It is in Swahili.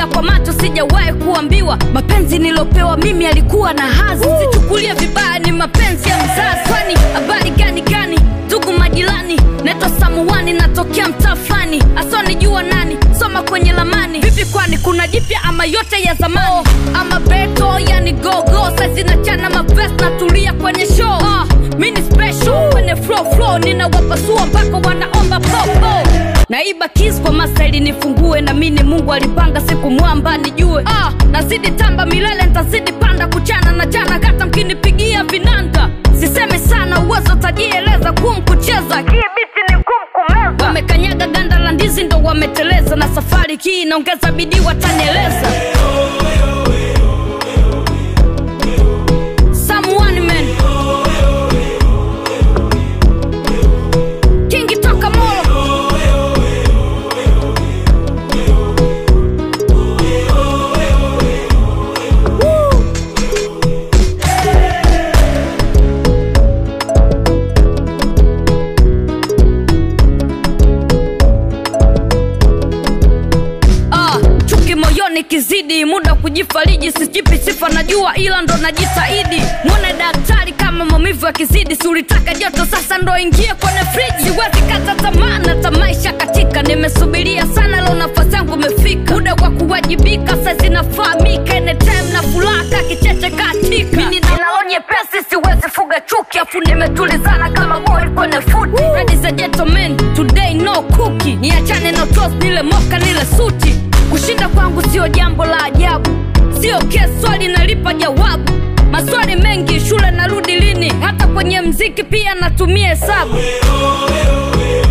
kushuhudia kwa macho sijawahi kuambiwa mapenzi nilopewa mimi alikuwa na hazi sichukulie vibaya ni mapenzi ya mzazi kwani habari gani gani ndugu majirani naitwa samuani natokea mtaa fulani asionijua nani soma kwenye lamani vipi kwani kuna jipya ama yote ya zamani oh, ama beto yani gogo sazinachana mavest natulia kwenye show ah, mini special kwenye flow flow ninawapasua mpaka wanaomba popo naiba kis kwa masaili nifungue na mini mungu alipanga siku mwamba nijue ah, nazidi tamba milele ntazidi panda kuchana na chana kata mkinipigia vinanda siseme sana uwezo tajieleza kum kucheza hii biti ni kum kumeza wamekanyaga ganda la ndizi ndo wameteleza na safari hii inaongeza bidii watanieleza Someone man Kingi toka Molo Ah, chuki moyoni kizidi muda wa kujifariji sijipi sifa najua ila ndo najitahidi mwone daktari kama maumivu yakizidi si ulitaka joto sasa ndo ingie kwenye friji siwezi kata tamaa na tamaisha katika nimesubiria sana leo nafasi yangu imefika muda wa kuwajibika saizi nafahamika anytime na furaha kicheche katika mimi ninaonye pesi siwezi fuga chuki afu nimetulizana kama boy kwenye futi ladies and gentlemen today no cookie niachane na toast nile moka nile suti kushinda kwangu sio jambo la ajabu sio kesi swali nalipa jawabu maswali mengi shule narudi lini hata kwenye mziki pia natumia hesabu